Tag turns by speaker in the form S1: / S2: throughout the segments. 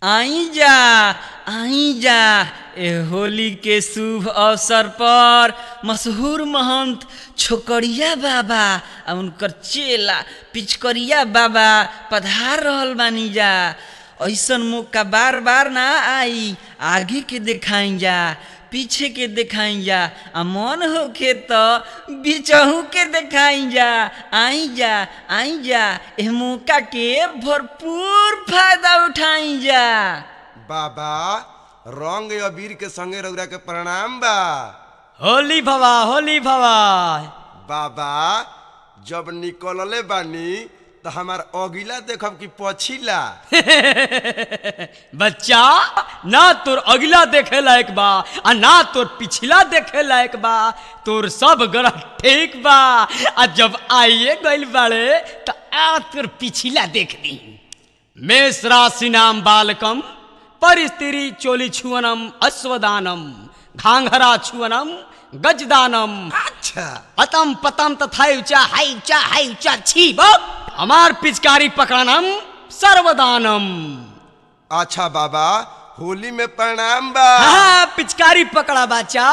S1: आई जा आई जा ए होली के शुभ अवसर पर मशहूर महंत छोकरिया बाबा आ उनकर चेला पिचकरिया बाबा पधार रहल बानी जा ऐसन मौका बार बार ना आई आगे के देखाई जा पीछे के देखाई जा आ मन होखे तो बिचहू के देखाई जा आई जा आई जा एह मौका के भरपूर फायदा उठाई जा
S2: बाबा रंग अबीर के संगे रउरा के प्रणाम बा
S1: होली भवा होली भवा
S2: बाबा जब निकलले बानी तो हमार अगिला देखब कि पछिला
S3: बच्चा ना तोर अगला देखे लायक बा आ ना तोर पिछला देखे लायक बा तोर सब ग्रह ठीक बा आ जब आइए गइल बाड़े तो आ तोर पिछला देख दी मेष राशि नाम बालकम परिस्त्री चोली छुअनम अश्वदानम घांघरा छुअनम गजदानम
S2: अच्छा
S3: अतम पतम तथा ऊंचा हाई ऊंचा हाई ऊंचा छी हमार पिचकारी पकड़नम सर्वदानम
S2: अच्छा बाबा होली में प्रणाम बा
S3: हाँ पिचकारी पकड़ा बाचा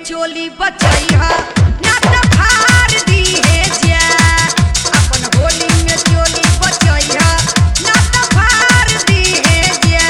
S4: चोली बचैहा ना त फाड़ दिहे जा अपन होली में चोली बचैहा ना त फाड़ दिहे जा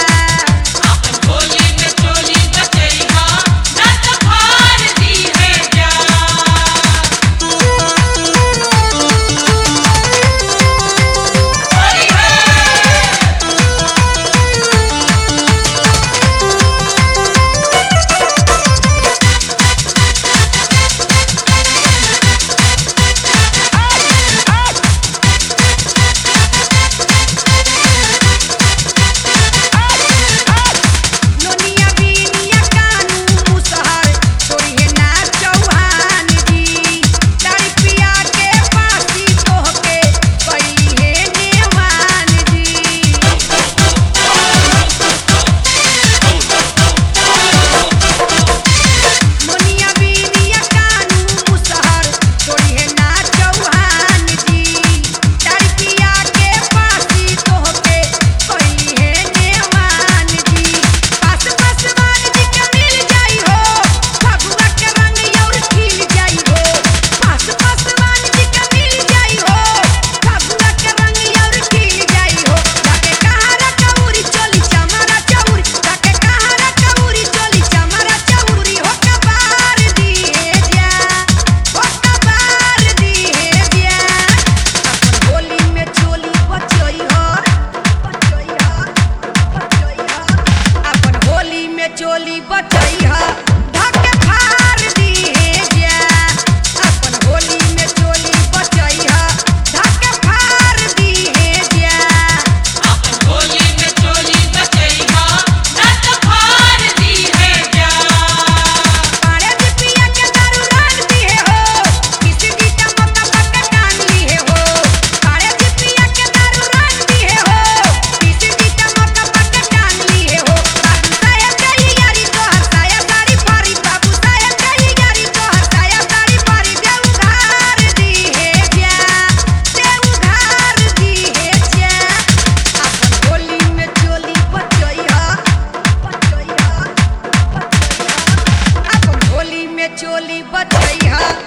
S4: नोनिया बीनिया कानू मुसहर तोरिहे ना चौहान जी दारू पिया के पासी तोहके कइहे नेवान जी नोनिया बीनिया कानू मुसहर तोरिहे ना चौहान जी दारू पिया के पासी तोहके कइहे नेवान जी पास पासवान जी के मिल जाई हो फगुआ के रंग और खिल जाई हो पास पासवान जी के मिल जाई हो फगुआ के रंग और खिल जाई हो जाके कहारा कौरी चली चमारा चौरी जाके कहारा कौरी चली चमारा चौरी हो कबार दिए जा हो कबार दिए जा अपन होली में चोली बचई हो बचई हो बचई हो अपन होली में चोली बचई हो धके फाड़ दिए जा अपन होली में चोली बचई हो धके फाड़ दिए जा पाड़े जी पिया के दारू रान दिए हो किसी गीता मत पक्का कान लिए हो पाड़े जी पिया के दारू रान दिए हो किसी गीता मत पक्का कान लिए हो बाबू साहेब कही यारी तो हसाया साड़ी फारी बाबू साहेब कही यारी तो हसाया साड़ी फारी दे उधार दिए जा दे उधार दिए जा अपन होली में चोली बचई हो बचई हो अपन होली में चोली बचई हा